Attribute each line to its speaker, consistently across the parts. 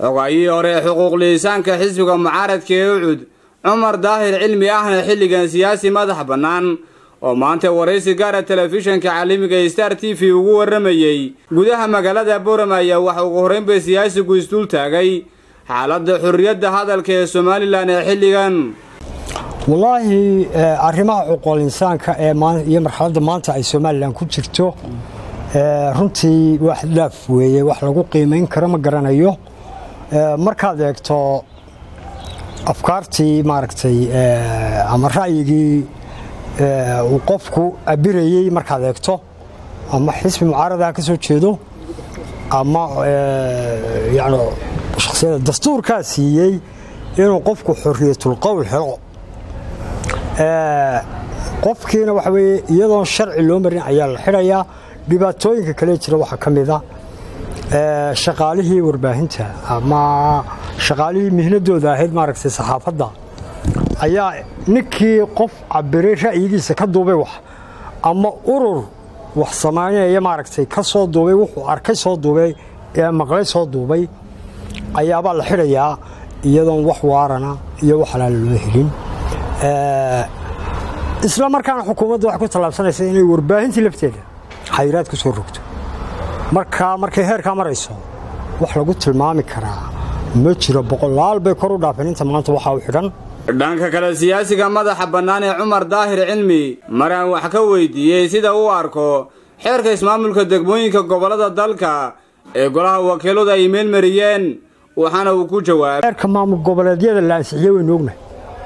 Speaker 1: xogaayihii hore ee xuquuqliisaanka xisbiga mucaaradka ee ucud cumar daahir cilmi ahna xilligan siyaasi madax bannaan oo maanta waraysi gaara telefishinka caalamiga ee star t v ugu warramayey gudaha magaalada boram ayaa waxa ugu horraynba siyaasigu isdul taagay xaaladda xurriyadda hadalka ee somalilan ee xilligan
Speaker 2: wallaahi arrimaha xuquuqul insaanka ee iyo marxaladda maanta ay somalilan ku jirto runtii wax dhaaf weeye wax lagu qiimayn karo ma garanayo markaad eegto afkaartii maaragtay ama ra'yigii uu qofku abirayey markaad eegto ama xisbi mucaaradaha ka soo jeedo ama yani shaksiyada dastuurkaa siiyey inuu qofku xorriyatul qowl helo qofkiina waxa weeye iyadoon sharci loo marin ayaa la xidhayaa dhibaatooyinka kale jira waxaa ka mida shaqaalihii warbaahinta ama shaqaalihii mihnadooda ahayd maaragtay saxaafadda ayaa ninkii qof cabiray ra'yigiisa ka duubay wax ama urur wax samaynaya maaragtay ka soo duubay wuxuu arkay soo duubay ee maqlay soo duubay ayaabaa la xidhayaa iyadoon wax waarana iyo wax alaala loo helin isla markaana xukuumadda waxay ku tallaabsanaysa inay warbaahintii lafteeda xayiraad ku soo rogto marka markay heerkaa marayso wax lagu tilmaami karaa ma jiro boqolaal bay kor u dhaafeen inta maanta waxaa u xidhan
Speaker 1: dhanka kale siyaasiga madaxa bannaan ee cumar daahir cilmi maraan wax ka weydiiyey sida uu arko xeerka ismaamulka degmooyinka gobollada dalka ee golaha wakiiladu ay meelmariyeen waxaana uu ku jawaabay
Speaker 2: xeerka maamul goboleedyada la ansixiyey waynu ognahay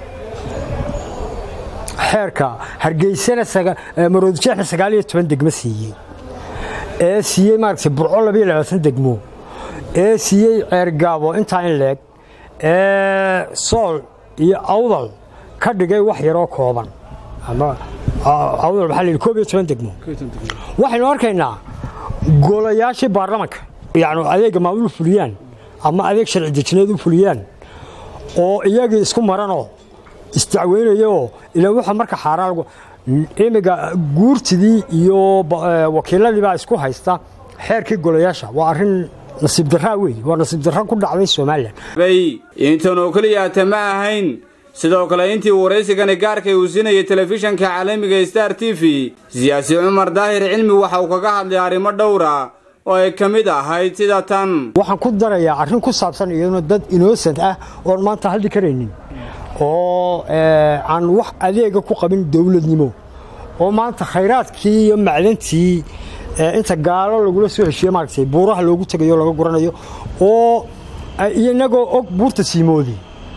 Speaker 2: xeerka hargeysana maroodijeexna sagaal iyo toban degmo siiyey ee siiyey maaragtay burco labiyo labaatan degmo ee siiyey ceergaabo intaa in leeg ee sool iyo awdal ka dhigay wax yaroo kooban ama awdal maxaa la yidhi koob iyo toban degmo waxaynu arkaynaa golayaashii baarlamanka yacni adeegga maamul fuliyaan ama adeeg sharci dejineed u fuliyaan oo iyagii isku maranoo isdacweynayoo ilaa wuxuu marka xaaraan imiga guurtidii iyo wakiiladii baa isku haysta xeerkii golayaasha waa arrin nasiib darraa wey waa nasiib darra ku dhacday somalilan
Speaker 1: intan oo keliyaata ma ahayn sidoo kale intii waraysigani gaarkay uu siinayay telefishanka caalamiga star t v siyaasi cumar daahir cilmi waxa uu kaga hadlay arrimo dhowra oo ay ka mid ahayd sida tan
Speaker 2: waxaan ku darayaa arrin ku saabsan iyaduna dad inosent ah oon maanta hadli karaynin oo aan wax adeega ku qabin dowladnimo oo maanta khayraadkii iyo macdantii inta gaalo lagula soo heshiiye maaragtay buuraha loogu tegayo laga guranayo oo inagoo og buurta siimoodi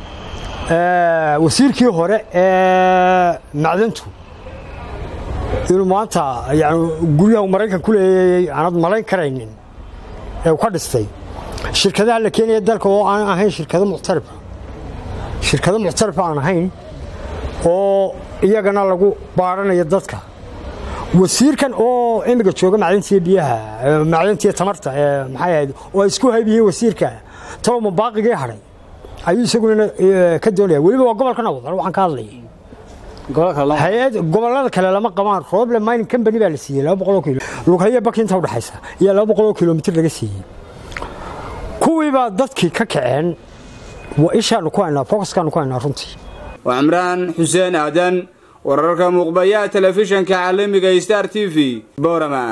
Speaker 2: wasiirkii hore ee macdantu inuu maanta yani guryaha maraykan ku leeyay aanad malayn karaynin ee ka dhistay shirkadaha la keenaya dalka oo aan ahayn shirkado muctarifa shirkado muctarifa aan ahayn oo iyagana lagu baaranayo dadka wasiirkan oo imiga jooga macdantiiyo biyaha macdantiiyo tamarta ee maxay ahayd oo ay isku haybiyeen wasiirka talow mabaaqigii hadhay ayuu isaguna ka doonaya weliba waa gobolkan awdal waxaan ka hadlayay hay-ad gobollada kale lama qabaan roble mining company baa la siiyey laba boqoloo kilo lughaye baki inta udhexaysa iyo laba boqoloo kilomitir laga siiyey kuwii baa dadkii ka kaceen waa ishaanu ku haynaa focuskaanu ku haynaa runtii
Speaker 1: waa cimraan xuseen aadan wararka muuqbayaha telefishanka caalamiga star t v borama